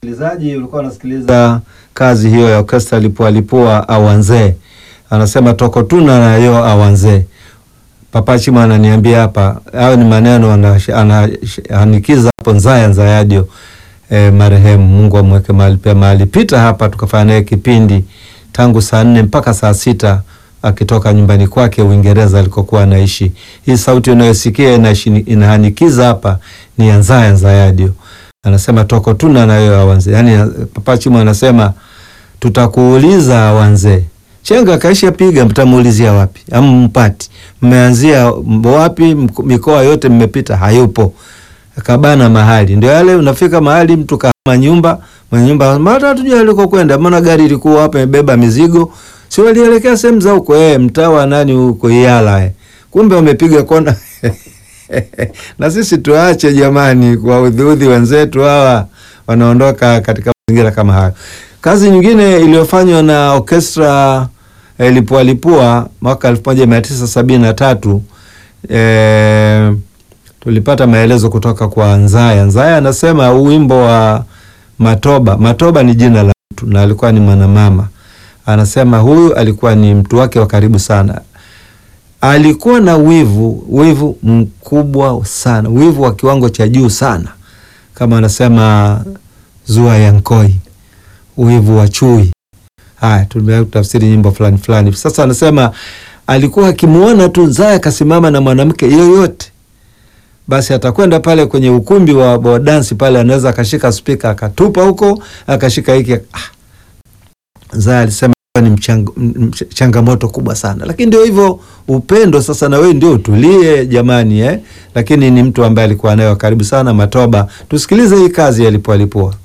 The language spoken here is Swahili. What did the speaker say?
Msikilizaji, ulikuwa unasikiliza kazi hiyo ya orkestra Lipua Lipua Awanze, anasema toko tuna nayo awanze. Papa Chima ananiambia hapa, hayo ni maneno anahanikiza hapo Nzaya Nzayadio e, marehemu, Mungu amweke mahali pema. Alipita hapa tukafanya naye kipindi tangu saa nne mpaka saa sita akitoka nyumbani kwake Uingereza alikokuwa anaishi. Hii sauti unayosikia inahanikiza hapa ni ya Nzaya Nzayadio anasema toko tuna nayo awanze. Yani Papa Chimo anasema tutakuuliza awanze. Chenga kaisha piga, mtamuulizia wapi? Ama mpati mmeanzia wapi? Mikoa yote mmepita, hayupo. Kabana mahali ndio yale, unafika mahali mtu kama nyumba mwenye nyumba mara hatujui alikokwenda, maana gari ilikuwa hapa imebeba mizigo, si walielekea sehemu za huko eh, mtawa nani huko Yala eh, kumbe wamepiga kona na sisi tuache jamani, kwa udhiudhi wenzetu hawa wanaondoka katika mazingira kama hayo. Kazi nyingine iliyofanywa na orkestra eh, Lipua Lipua mwaka elfu moja mia tisa sabini na tatu eh, tulipata maelezo kutoka kwa Nzaya. Nzaya anasema wimbo wa Matoba, Matoba ni jina la mtu na alikuwa ni mwanamama. Anasema huyu alikuwa ni mtu wake wa karibu sana alikuwa na wivu wivu mkubwa sana, wivu wa kiwango cha juu sana, kama anasema Zua ya Nkoi, wivu wa chui. Haya, tumetafsiri nyimbo fulani fulani. Sasa anasema alikuwa akimwona tu Nzaya akasimama na mwanamke yoyote, basi atakwenda pale kwenye ukumbi wa, wa dansi pale, anaweza akashika spika akatupa huko, akashika hiki ah. Nzaya alisema ni mchang, mch changamoto kubwa sana, lakini ndio hivyo upendo. Sasa na wewe ndio utulie jamani, eh? Lakini ni mtu ambaye alikuwa naye karibu sana Matoba. Tusikilize hii kazi ya Lipua Lipua.